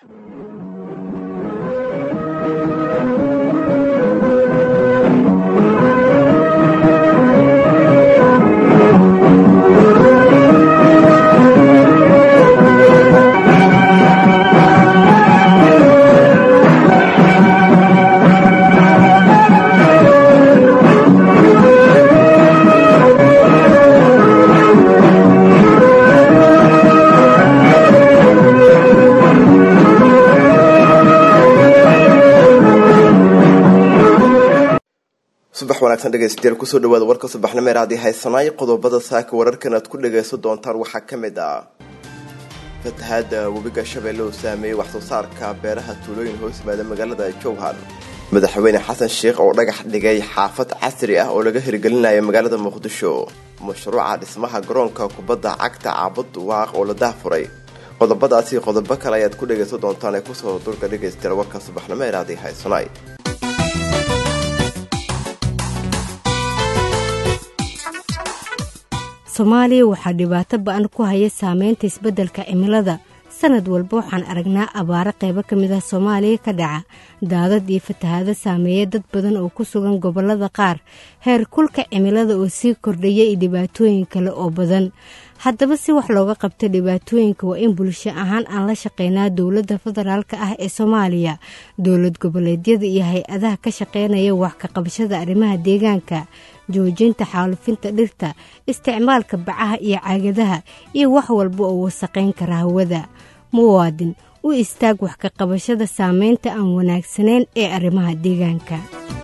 subax wanaagsan dhegeystayaal kusoo dhawaada warka subaxnimo ee raadi haysanaay qodobada saaka wararkan aad ku dhagaysan doontaan waxaa ka mid ah fatahaada webiga shabeelle uu saameeyey waxsoo saarka beeraha tuulooyin hoos yimaada magaalada jowhar madaxweyne xasan sheikh oo dhagax dhigay xaafad casri ah oo laga hirgelinayo magaalada muqdisho mashruuca dhismaha garoonka kubadda cagta caabud waaq oo la dahfuray qodobadaasi qodobo kale ayaad ku dhagaysan doontaan ee kusoo dulka dhegaystayaal warka subaxnimo ee raadi haysanaay soomaaliya waxaa dhibaato ba-an ku haya saameynta isbeddelka cimilada sanad walba waxaan aragnaa abaaro qaybo ka mid ah soomaaliya ka dhaca daadad iyo fatahaado saameeya dad badan oo ku sugan gobollada qaar heer kulka cimilada oo sii kordhaya iyo dhibaatooyin kale oo badan haddaba si wax looga qabto dhibaatooyinka waa in bulsho ahaan aan la shaqeynaa dowladda federaalk ah ee soomaaliya dowlad goboleedyada iyo hay-adaha ka shaqeynaya wax ka qabashada arrimaha deegaanka joojinta xaalufinta dhirta isticmaalka bacaha iyo caagadaha iyo wax walba oo wasaqayn kara hawada muwaadin u istaag wax ka qabashada saameynta aan wanaagsanayn ee arrimaha deegaanka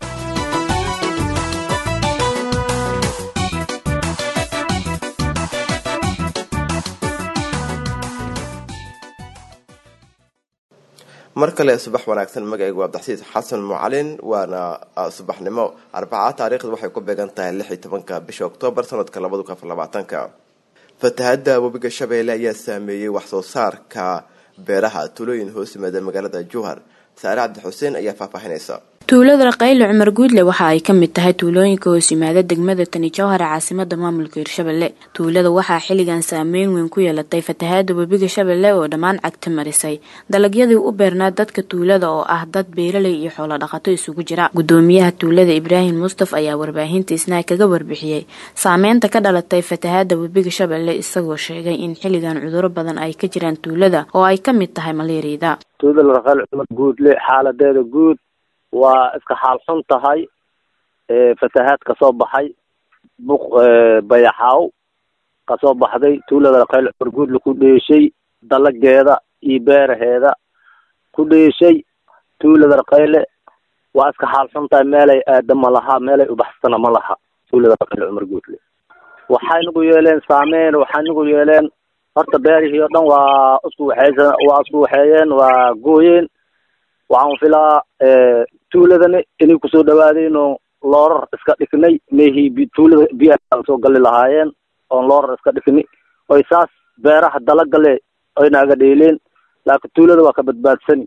mar kale subax wanaagsan magacaygu abdaxsiis xasan mucalin waana subaxnimo arbaca taariikhda waxay ku beegan tahay lix iyo tobanka bisha oktoobar sanadka labada kun afar labaatanka fatahada webiga shabeelle ayaa saameeyey waxsoo saarka beeraha tuulooyin hoos yimaada magaalada jowhar saare cabdi xuseen ayaa faahfaahinaysa tuulada raqayle cumar guudle waxa ay ka mid tahay tuulooyinka hoos yimaada degmada tani jowhar ee caasimada maamulka hirshabelle tuulada waxaa xilligan saameyn weyn ku yeelatay fatahaada webiga shabeelle oo dhammaan cagta marisay dalagyadii u beernaa dadka tuulada oo ah dad beeraley iyo xoolo dhaqato isugu jira gudoomiyaha tuulada ibraahim mustaf ayaa warbaahinta isnaa kaga warbixiyey saameynta ka dhalatay fatahaada webiga shabeelle isagoo sheegay in xilligan cuduro badan ay ka jiraan tuulada oo ay ka mid tahay maleeriyada tuulada raqayle cumar guudle xaaladeeda guud waa iska xaal xun tahay fatahaad kasoo baxay buq bayaxaaw kasoo baxday tuulada raqayle cumar guudle ku dheeshay dalageeda iyo beeraheeda ku dheeshay tuulada raqayle waa iska xaal xun tahay meelay aada ma laha meelay ubaxsana ma laha tuulada raqayle cumar guudle waxay nagu yeeleen saameyn waxay nagu yeeleen horta beerihii oo dhan waa isku waxeysa waa isku waxeeyeen waa gooyeen waxaan filaa tuuladani inay kusoo dhawaadeen oo loorar iska dhignay meehii tuulada biyaha soo gali lahaayeen oon loorar iska dhigni oy saas beeraha dalagale oy naaga dheeleen laakiin tuulada waa ka badbaadsani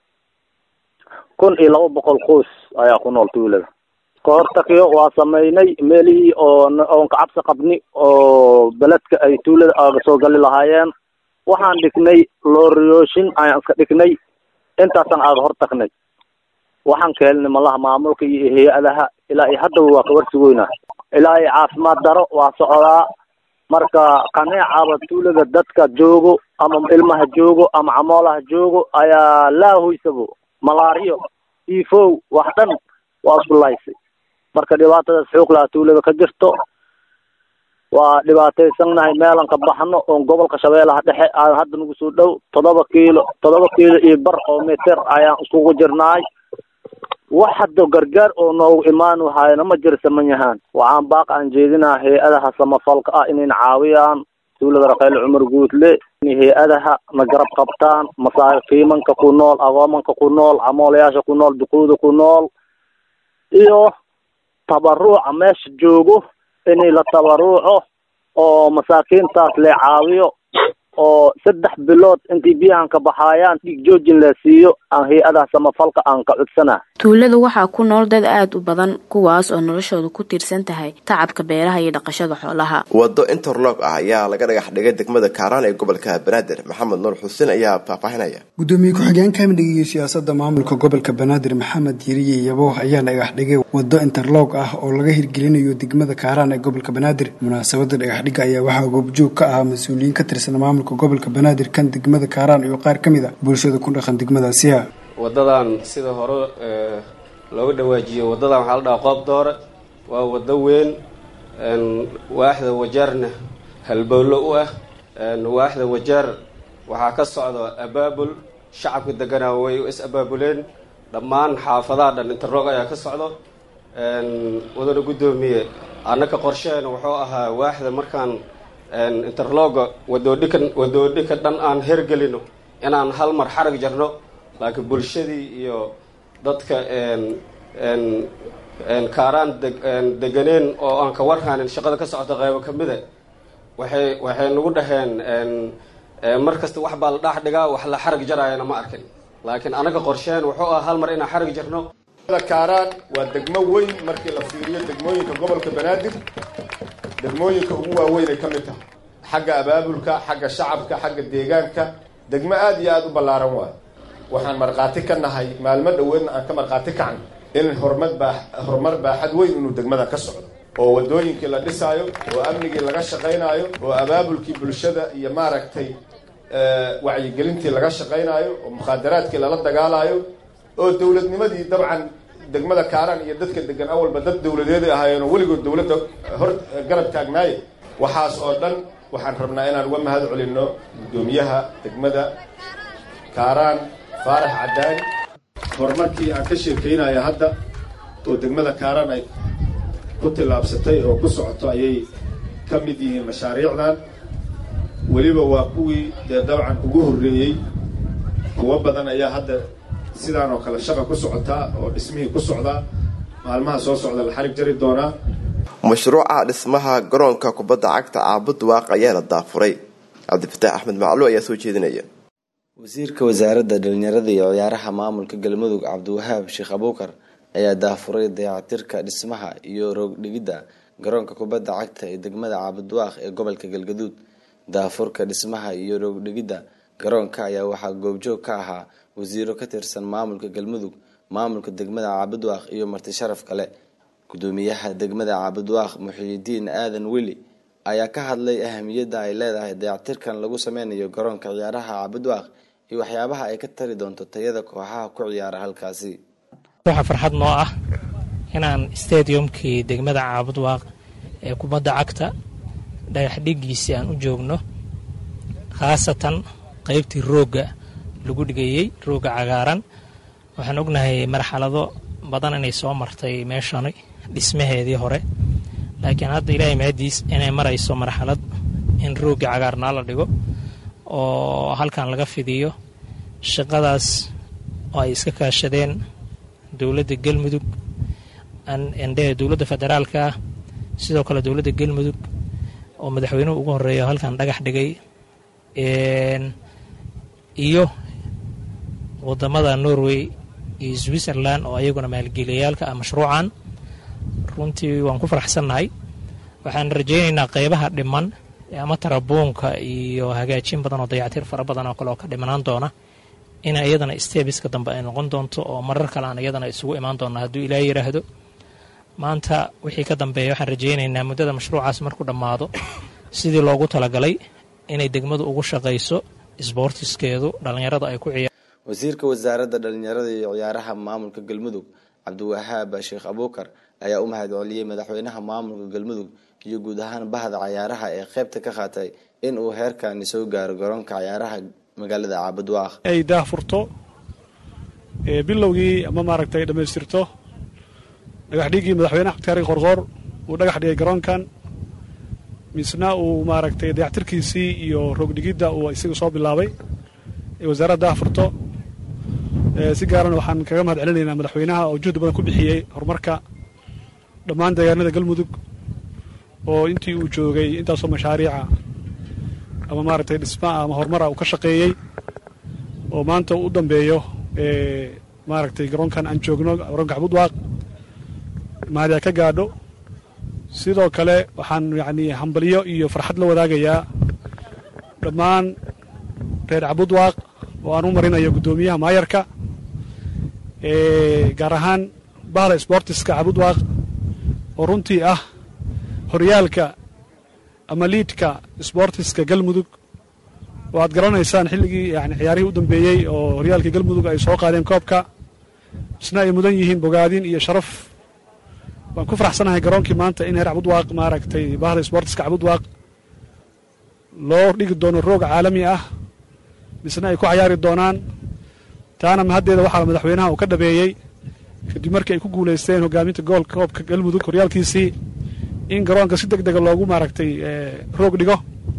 kun iyo laba boqol qoys ayaa ku nool tuulada kahortakiyo waa sameynay meelihii oo oon ka cabsi qabni oo beledka ay tuulada aaga soo gali lahaayeen waxaan dhignay looriyooshin ayaan iska dhignay intaasaan aaga hor tagnay waxaan ka helnay malaha maamulka iyo hay-adaha ilaa iyo haddaba waa ka warsugoynaa ilaa iyo caafimaad daro waa socdaa marka kaneecaba tuulada dadka joogo ama ilmaha joogo ama camoolaha joogo ayaa laahoysabo malaariyo tifow wax dhan waa isku laysay marka dhibaatadaas xoog laha tuulada ka jirto waa dhibaataysannahay meelan ka baxno oon gobolka shabeellaha dhexe aan hadda nagu soo dhow toddoba kiilo toddoba kiilo iyo bar oo meter ayaan iskugu jirnaay wax hadda gargaar oo noogu imaan wahaayna ma jira saman yahaan waxaan baaq aan jeedinaa hay-adaha samafalka ah inayna caawiyaan tuulada raqayle cumar guudle inay hay-adaha na garab qabtaan masaakiimanka ku nool agoomanka ku nool camoolayaasha ku nool duquuda ku nool iyo tabaruuca meesha joogo inay la tabaruuco oo masaakiintaas le caawiyo oo saddex bilood intii biyahan ka baxaayaan dhiig joojin la siiyo aan hay-adaha samafalka aan ka codsanaa tuulada waxaa ku nool dad aada u badan kuwaas oo noloshooda ku tiirsan tahay tacabka beeraha iyo dhaqashada xoolaha wado interlog ah ayaa laga dhagax dhigay degmada kaaraan ee gobolka banaadir maxamed nuur xuseen ayaa faahfaahinaya gudoomiye ku-xigeenka amniga iyo siyaasada maamulka gobolka banaadir maxamed yeriye yabo ayaa dhagax dhigay wado interlog ah oo laga hirgelinayo degmada kaaraan ee gobolka banaadir munaasabada dhagaxdhiga ayaa waxaa goobjoog ka ahaa mas-uuliyiin ka tirsan maamulka gobolka banaadir kan degmada kaaraan iyo qaar ka mid a bulshada ku dhaqan degmadaasiha waddadan sida hore looga dhawaajiyo waddadan waxaa la dhahaa qoob doore waa waddo weyn waaxda wajaarna halbowlo u ah waaxda wajaar waxaa ka socda abaabul shacabka deganaa way is abaabuleen dhammaan xaafadaha dhan interroog ayaa ka socdo wadana guddoomiye annaka qorsheena wuxuu ahaa waaxda markaan interlooga wadoodhika wadoodhika dhan aan hergelino inaan hal mar xarag jarno laakiin bulshadii iyo dadka kaaraan deganeen oo aan ka warhanin shaqada ka socota qaybo ka mida waxay waxay nagu dhaheen mar kasta wax baa la dhaax dhigaa wax la xarag jaraayana ma arkin laakiin anaga qorsheen wuxuu ah hal mar inaan xarag jarno kaaraan waa degmo weyn markii la fiiriyo degmooyinka gobolka banaadir degmooyinka ugu waaweyn ay ka mid tahay xagga abaabulka xagga shacabka xagga deegaanka degmo aada iyo aada u ballaaran waayo waxaan markhaati ka nahay maalmo dhoweedna aan ka markhaati kacno in horumar baa horumar baaxad weyn inuu degmada ka socdo oo waddooyinkii la dhisaayo oo amnigii laga shaqaynaayo oo abaabulkii bulshada iyo maaragtay wacyigelintii laga shaqaynaayo oo mukhaadaraadkii lala dagaalaayo oo dowladnimadii dabcan degmada kaaraan iyo dadka degan awalba dad dowladeeday ahaayeen oo weligood dowladda hor garab taagnaaye waxaas oo dhan waxaan rabnaa inaan uga mahad celinno guddoomiyaha degmada kaaraan faarax caddaani horumarkii aan ka sheekaynaya hadda oo degmada kaaraan ay ku tillaabsatay oo ku socoto ayay ka mid yihiin mashaariicdan weliba waa kuwii dee dabcan ugu horreeyey kuwo badan ayaa hadda sidaan oo kale shaqa ku socotaa oo dhismihii ku socdaa maalmaha soo socda la xarig jari doonaa mashruuca dhismaha garoonka kubadda cagta caabud waaq ayaa la daafuray cabdifataax axmed maclu ayaa soo jeedinaya wasiirka wasaaradda dhalinyarada iyo ciyaaraha maamulka galmudug cabdiwahaab sheekh abuukar ayaa daafuray dayactirka dhismaha iyo roogdhigidda garoonka kubadda cagta ee degmada caabudwaaq ee gobolka galgaduud daafurka dhismaha iyo roogdhigidda garoonka ayaa waxaa goobjoog ka ahaa wasiiro ka tirsan maamulka galmudug maamulka degmada caabudwaaq iyo marti sharaf kale gudoomiyaha degmada caabudwaaq muxiyidiin aadan weli ayaa ka hadlay ahamiyadda ay leedahay dayactirkan lagu sameynayo garoonka ciyaaraha caabudwaaq iyo waxyaabaha ay ka tari doonto tayada kooxaha ku ciyaara halkaasi waxaa farxad noo ah inaan stadiumkii degmada caabudwaaq ee kubadda cagta dhagaxdhigiisii aan u joogno khaasatan qaybtii roogga lagu dhigayey roogga cagaaran waxaan ognahay marxalado badan inay soo martay meeshani dhismaheedii hore laakiin hadda ilaahay mahadiis inay marayso marxalad in roogga cagaarnaa la dhigo oo halkan laga fidiyo shaqadaas oo ay iska kaashadeen dowladda galmudug ndhe dowladda federaalka ah sidoo kale dowladda galmudug oo madaxweynuhu ugu horeeya halkan dhagax dhigay iyo wadamada norway iyo switzerland oo ayaguna maalgeliyayaalka ah mashruucan runtii waan ku faraxsannahay waxaan rajaynaynaa qeybaha dhiman ama tarabuunka iyo hagaajin badan oo dayactir fara badan oo kale oo ka dhimanaan doona in iyadana stebiska dambe ay noqon doonto oo marar kale aan iyadana isugu imaan doona hadduu ilaa yidhaahdo maanta wixii ka dambeeya waxaan rajaynaynaa muddada mashruucaas markuu dhammaado sidii loogu talagalay inay degmadu ugu shaqayso isboortiskeedu dhallinyarada ay ku ciyaar wasiirka wasaaradda dhalinyarada iyo ciyaaraha maamulka galmudug cabdiwahaab sheekh abuukar ayaa u mahad celiyey madaxweynaha maamulka galmudug iyo guud ahaan bahda cayaaraha ee qeybta ka qaatay in uu heerkani soo gaaro garoonka cayaaraha magaalada caabudwaaq ay daahfurto bilowgii ama maaragtay dhammaystirto dhagaxdhigii madaxweynaha xabdikaari qorqoor uu dhagax dhigay garoonkan misna uu maaragtay dayactirkiisii iyo roogdhigidda uu isaga soo bilaabay ee wasaaradda daahfurto si gaaran waxaan kaga mahad celinaynaa madaxweynaha oo juhdi badan ku bixiyey horumarka dhammaan deegaanada galmudug oo intii uu joogay intaasoo mashaariica ama maaragtay dhismaa ama horumara uu ka shaqeeyey oo maanta u dambeeyo maaragtay garoonkan aan joogno garoonka cabudwaaq mahadiya ka gaadho sidoo kale waxaan yacni hambalyo iyo farxad la wadaagayaa dhammaan reer cabudwaaq oo aan u marinayo guddoomiyaha maayarka gaar ahaan bahda sbortiska cabudwaaq oo runtii ah horyaalka ama liidka sbortiska galmudug oo aad garanaysaan xilligii yani ciyaarihii u dambeeyey oo horyaalka galmudug ay soo qaadeen koobka isna ay mudan yihiin bogaadin iyo sharaf waan ku faraxsanahay garoonkii maanta in heer cabudwaaq maaragtay bahda sbortiska cabudwaaq loo dhigi doono roog caalami ah misna ay ku cayaari doonaan taana mahaddeeda waxaa madaxweynaha uu ka dhabeeyey kadib markii ay ku guulaysteen hogaaminta goolka koobka galmudug horyaalkiisii in garoonka si deg dega loogu maaragtay roog dhigo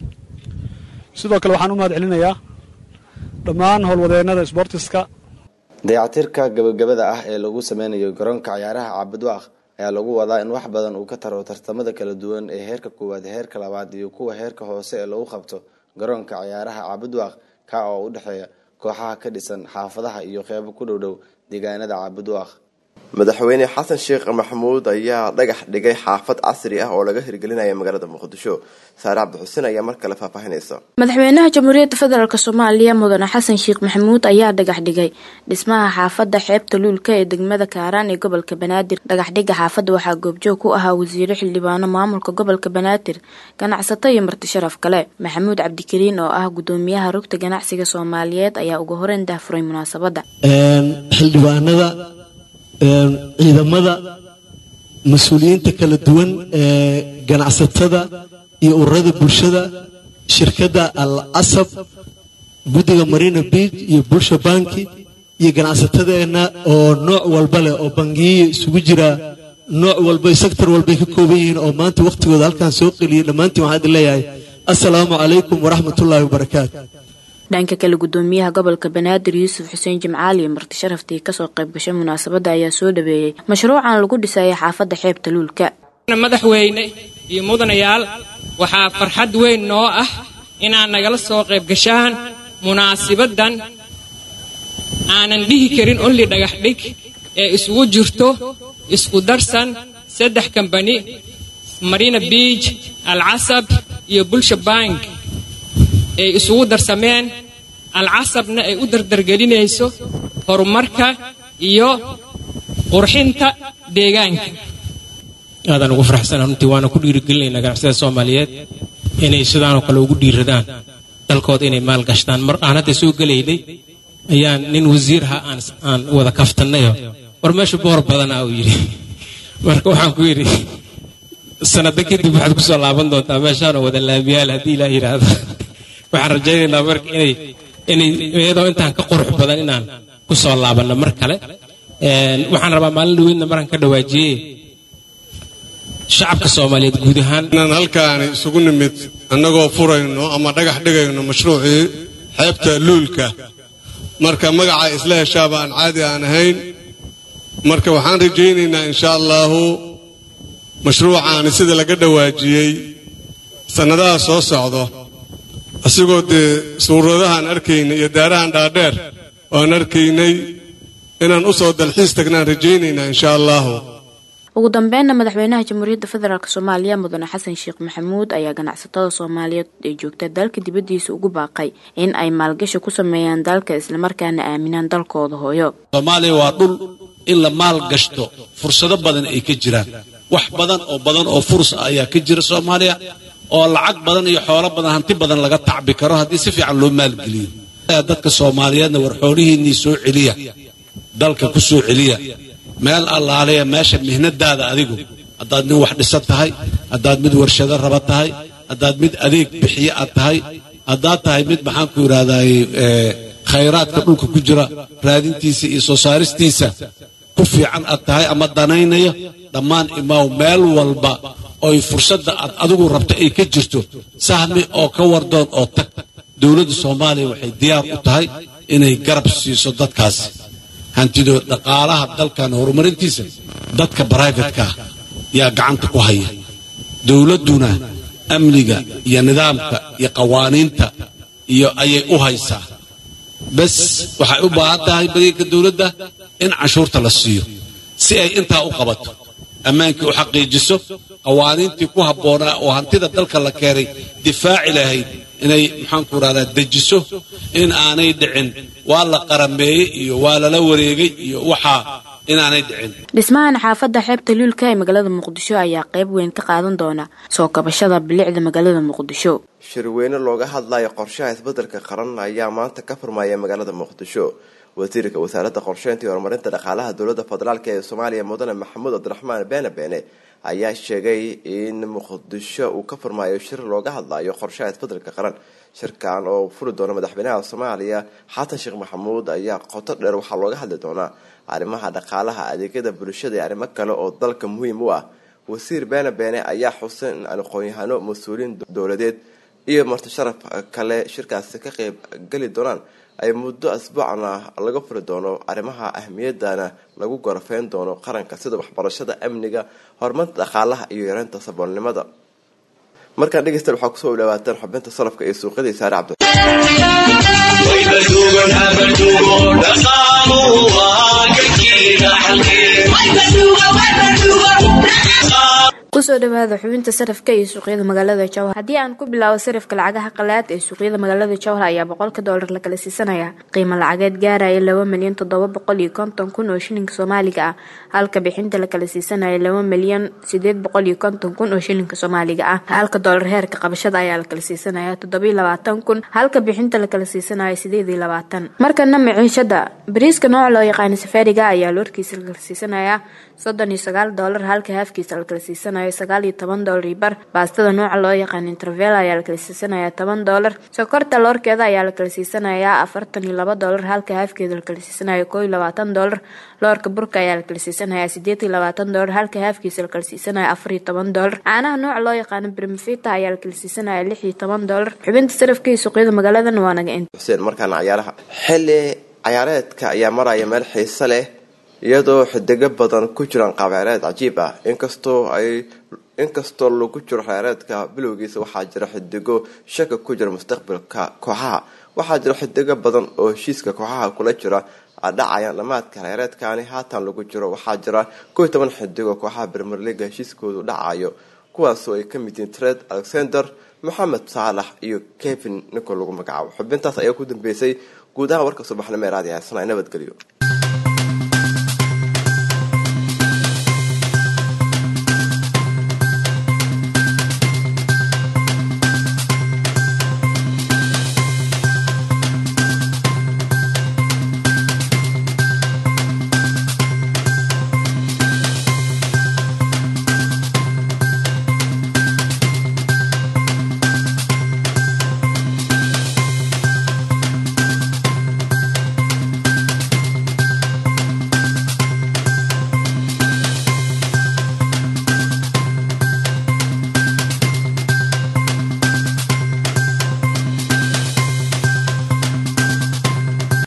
sidoo kale waxaan u mahad celinayaa dhammaan howlwadeennada sbortiska dayactirka gabagabada ah ee lagu sameynayo garoonka cayaaraha cabudwaaq ayaa lagu wadaa in wax badan uu ka taro tartamada kala duwan ee heerka koowaad heerka labaad iyo kuwa heerka hoose ee lagu qabto garoonka cayaaraha cabudwaaq ka oo u dhexeeya kooxaha ka dhisan xaafadaha iyo qeybo ku dhowdhow deegaanada cabudwaaq madaxweyne xasan sheekh maxamuud ayaa dhagax dhigay xaafad casri ah oo laga hirgelinaya magaalada muqdisho saare cabdixuseen ayaa mar kale faahfaahinaysa madaxweynaha jamhuuriyadda federaalk soomaaliya mudane xasan sheekh maxamuud ayaa dhagax dhigay dhismaha xaafadda xeebta luulka ee degmada kaaraan ee gobolka banaadir dhagaxdhiga xaafadda waxaa goobjoog ku ahaa wasiiro xildhibaano maamulka gobolka banaadir ganacsato iyo marti sharaf kale maxamuud cabdikariin oo ah gudoomiyaha rugta ganacsiga soomaaliyeed ayaa ugu horeyn daahfuray munaasabadda xildhibaanada ciidamada mas-uuliyiinta kala duwan ee ganacsatada iyo ururada bulshada shirkadda al asab guddiga marina beach iyo bulsha banki iyo ganacsatadeenna oo nooc walba leh oo bangiyo isugu jira nooc walba sector walbay ka kooban yihiin oo maanta wakhtigooda halkan soo qeliyay dhammaantiin waxaan idin leeyahay assalaamu calaykum waraxmatullaahi wabarakaatu dhanka kale gudoomiyaha gobolka banaadir yuusuf xuseen jimcaali iyo marti sharaftii kasoo qayb gashay munaasabadda ayaa soo dhaweeyey mashruucan lagu dhisaya xaafadda xeebta luulka madaxweyne iyo mudanayaal waxaa farxad weyn noo ah inaad nagala soo qayb gashaan munaasibaddan aanan dhihi karin onli dhagax dhig ee isugu jirto isku darsan saddex kambani marina biij alcasab iyo bulsha bank ay isugu darsameen alcasabna ay u dardargelinayso horumarka iyo qurxinta deegaanka aadaan ugu faraxsana runtii waana ku dhiirigelinaynaa ganacsiyada soomaaliyeed inay sidaanoo kale ugu dhiiradaan dalkooda inay maal gashtaan mar aan hadda soo gelaynay ayaan nin wasiirha aan wada kaftannayo war meesha boor badanaa uu yidhi marka waxaan ku yidhi sanado kadib waxaad kusoo laaban doontaa meeshaanoo wada laamiyaal haddii ilaa yidhaahdo waxaan rajaynaynaa marka inay inay iyadoo intaan ka qurux badan inaan ku soo laabanno mar kale waxaan rabaa maalin dhaweydna maraan ka dhawaajiyey shacabka soomaaliyeed guud ahaan inaan halkaani isugu nimid annagoo furayno ama dhagax dhigayno mashruucii xeebta luulka marka magaca isla heshaaba aan caadi aan ahayn marka waxaan rajaynaynaa insha allaahu mashruucaani sida laga dhawaajiyey sannadaha soo socdo asigoo dee suuradahaan arkaynay iyo daarahan dhaadheer oaan arkaynay inaan u soo dalxiis tagnaan rajaynaynaa insha allaahu ugu dambeynna madaxweynaha jamhuuriyadda federaalk soomaaliya mudane xasan sheekh maxamuud ayaa ganacsatada soomaaliyeed ee joogta dalka dibaddiisa ugu baaqay in ay maalgashi ku sameeyaan dalka islamarkaana aaminaan dalkooda hooyo soomaaliya waa dhul in la maal gashto fursado badan ay ka jiraan wax badan oo badan oo fursa ayaa ka jira soomaaliya oo lacag badan iyo xoolo badan hanti badan laga tacbi karo haddii si fiican loo maalgeliyo dadka soomaaliyeedna war xoolihiinnii soo celiya dalka ku soo celiya meel allaaleya meesha mihnadaada adigu haddaad nin wax dhisan tahay haddaad mid warshado raba tahay haddaad mid adeeg bixiye aad tahay haddaad tahay mid maxaanku yidhahdaay khayraadka dhulka ku jira raadintiisa iyo soo saaristiisa ku fiican aad tahay ama danaynayo dhammaan imaaw meel walba oy fursadda aad adigu rabto ay ka jirto sahmi oo ka wardoon oo tag dowladda soomaaliya waxay diyaar u tahay inay garab siiso dadkaas hantidoo dhaqaalaha dalkan horumarintiisa dadka brivatka yaa gacanta ku haya dowladduna amniga iyo nidaamka iyo qawaaniinta iyo ayay u haysaa bes waxay u baahan tahay bageeka dowladda in canshuurta la siiyo si ay intaa u qabato ammaankii u xaqiijiso qawaaniintii ku habboonaa oo hantida dalka la keenay difaaci lahayd inay maxaanku rahdaa dejiso in aanay dhicin waa la qarameeyey iyo waa lala wareegay iyo waxaa inaanay dhicin dhismahan xaafadda xeebta luulka ee magaalada muqdisho ayaa qayb weyn ka qaadan doona soo kabashada bilicda magaalada muqdisho shirweyne looga hadlayo qorshaha isbedelka qaran ayaa maanta ka furmaya magaalada muqdisho wasiirka wasaaradda qorsheynta iyo horumarinta dhaqaalaha dowladda federaalk ee soomaaliya mudane maxamuud cabdiraxmaan beene beene ayaa sheegay in muqdisho uu ka furmayo shir looga hadlayo qorshaha isbedelka qaran shirkan oo furi doona madaxweynaha soomaaliya xasan sheekh maxamuud ayaa qoto dheer waxaa looga hadli doonaa arrimaha dhaqaalaha adeegyada bulshada iyo arrimo kale oo dalka muhiim u ah wasiir beene beene ayaa xusay in aqoon-yahano mas-uuliyiin dowladeed iyo marti sharaf kale shirkaasi ka qeyb geli doonaan ay muddo asbuucana laga furi doono arrimaha ahmiyadana lagu gorafeyn doono qaranka sida waxbarashada amniga horumarinta dhaqaalaha iyo yareynta saboolnimada markaan dhegeystayaal waxaa kusoo dhawaataan xubinta salafka iyo suuqyadii saare cabdi kusoo dhawaada xubinta sarafka iyo suuqyada magaalada jowhar haddii aan ku bilaabo sarafka lacagaha qalaad ee suuqyada magaalada jowhar ayaa boqolka doolar la kala siisanaya qiimo lacageed gaaraya laba milyan toddoba boqol iyo konton kun oo shilinka soomaaliga ah halka bixinta la kala siisanaya laba milyan sideed boqol iyo konton kun oo shilinka soomaaliga ah halka doolar heerka qabashada ayaa la kala siisanaya toddobiyo labaatan kun halka bixinta la kala siisanaya sideed iyo labaatan markana maciishada bariiska nooca loo yaqaana safaariga ayaa loorkiisa la kala siisanaya soddon iyo sagaal doolar halka haafkiisa la kala siisanaya sagaal iyo toban doolar iyo bar baastada nooca loo yaqaan intervel ayaa la kala siisanaya toban doolar sokorta loorkeeda ayaa la kala siisanaya afartan iyo laba doolar halka haafkeeda la kala siisanaya koo iyo labaatan doolar loorka burka ayaa la kala siisanaya sideed iyo labaatan doolar halka haafkiisa la kala siisanaya afar iyo toban doolar caanaha nooca loo yaqaano brimfita ayaa la kala siisanaya lix iyo toban doolar xubinta sarafka iyo suuqyada magaaladan waa naga inta xuseen markaana cayaaraha xilli cayaareedka ayaa maraya meel xiise leh iyadoo xidigo badan ku jiraan qaabciyaareed cajiib ah inkastoo ay inkastoo lagu jiro xiyaareedka bilowgiisa waxaa jira xidigo shaka ku jira mustaqbalka kooxaha waxaa jira xidigo badan oo heshiiska kooxaha kula jira dhacayaan dhammaadka xiyaareedkani haatan lagu jiro waxaa jira kow iyo toban xidigo kooxaha premier leaga heshiiskoodu dhacayo kuwaasoo ay ka mid yihiin tred alexander moxamed saalax iyo kevin nico lagu magacaabo xubintaas ayaa ku dambeysay guud ahaan warka subaxnimo ee raadi haysana nabadgelyo